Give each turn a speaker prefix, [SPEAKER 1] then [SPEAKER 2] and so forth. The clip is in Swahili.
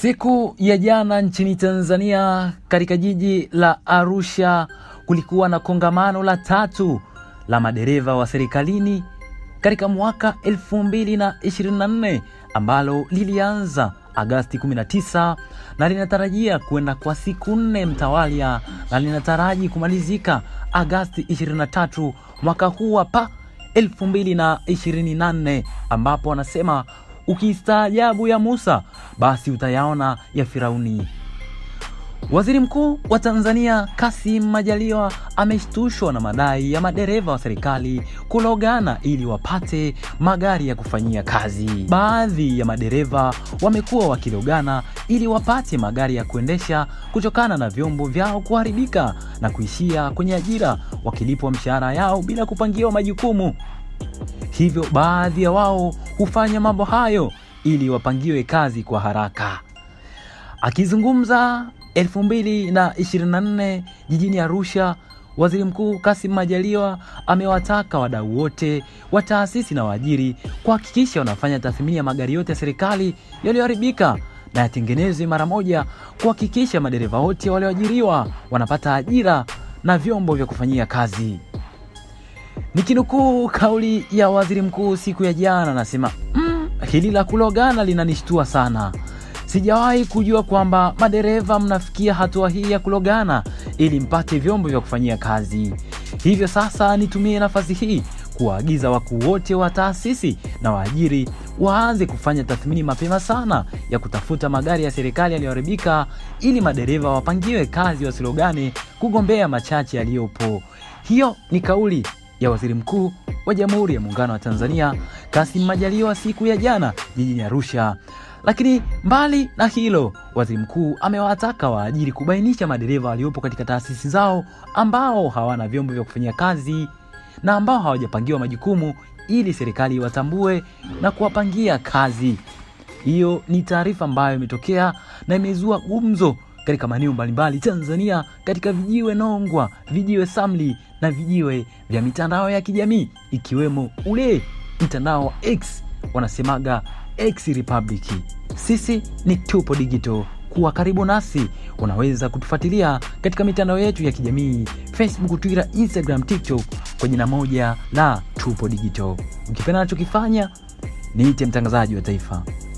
[SPEAKER 1] Siku ya jana nchini Tanzania katika jiji la Arusha kulikuwa na kongamano la tatu la madereva wa serikalini katika mwaka 2024 ambalo lilianza Agasti 19 na linatarajia kwenda kwa siku nne mtawalia na linataraji kumalizika Agasti 23 mwaka huu hapa 2024 ambapo wanasema ukistaajabu ya Musa basi utayaona ya Firauni. Waziri Mkuu wa Tanzania Kassim Majaliwa ameshtushwa na madai ya madereva wa serikali kulogana ili wapate magari ya kufanyia kazi. Baadhi ya madereva wamekuwa wakilogana ili wapate magari ya kuendesha kutokana na vyombo vyao kuharibika na kuishia kwenye ajira wakilipwa mshahara yao bila kupangiwa majukumu. Hivyo baadhi ya wao hufanya mambo hayo ili wapangiwe kazi kwa haraka. Akizungumza 2024 jijini Arusha, Waziri Mkuu Kassim Majaliwa amewataka wadau wote wa taasisi na waajiri kuhakikisha wanafanya tathmini ya magari yote ya serikali yaliyoharibika na yatengenezwe mara moja, kuhakikisha madereva wote walioajiriwa wanapata ajira na vyombo vya kufanyia kazi. Nikinukuu kauli ya waziri mkuu siku ya jana, anasema mm, hili la kulogana linanishtua sana. Sijawahi kujua kwamba madereva mnafikia hatua hii ya kulogana ili mpate vyombo vya kufanyia kazi. Hivyo sasa nitumie nafasi hii kuwaagiza wakuu wote wa taasisi na waajiri waanze kufanya tathmini mapema sana ya kutafuta magari ya serikali yaliyoharibika ili madereva wapangiwe kazi wasilogane kugombea machache yaliyopo. Hiyo ni kauli ya waziri mkuu wa Jamhuri ya Muungano wa Tanzania Kassim Majaliwa siku ya jana jijini Arusha. Lakini mbali na hilo, waziri mkuu amewataka waajiri kubainisha madereva waliopo katika taasisi zao ambao hawana vyombo vya kufanyia kazi na ambao hawajapangiwa majukumu ili serikali iwatambue na kuwapangia kazi. Hiyo ni taarifa ambayo imetokea na imezua gumzo katika maeneo mbalimbali Tanzania, katika vijiwe Nongwa, vijiwe Samli na vijiwe vya mitandao ya kijamii ikiwemo ule mtandao wa X wanasemaga X Republic. Sisi ni Tupo Digital. Kuwa karibu nasi, unaweza kutufuatilia katika mitandao yetu ya kijamii Facebook, Twitter, Instagram, TikTok kwa jina moja la Tupo Digital. Ukipenda nachokifanya, niite mtangazaji wa taifa.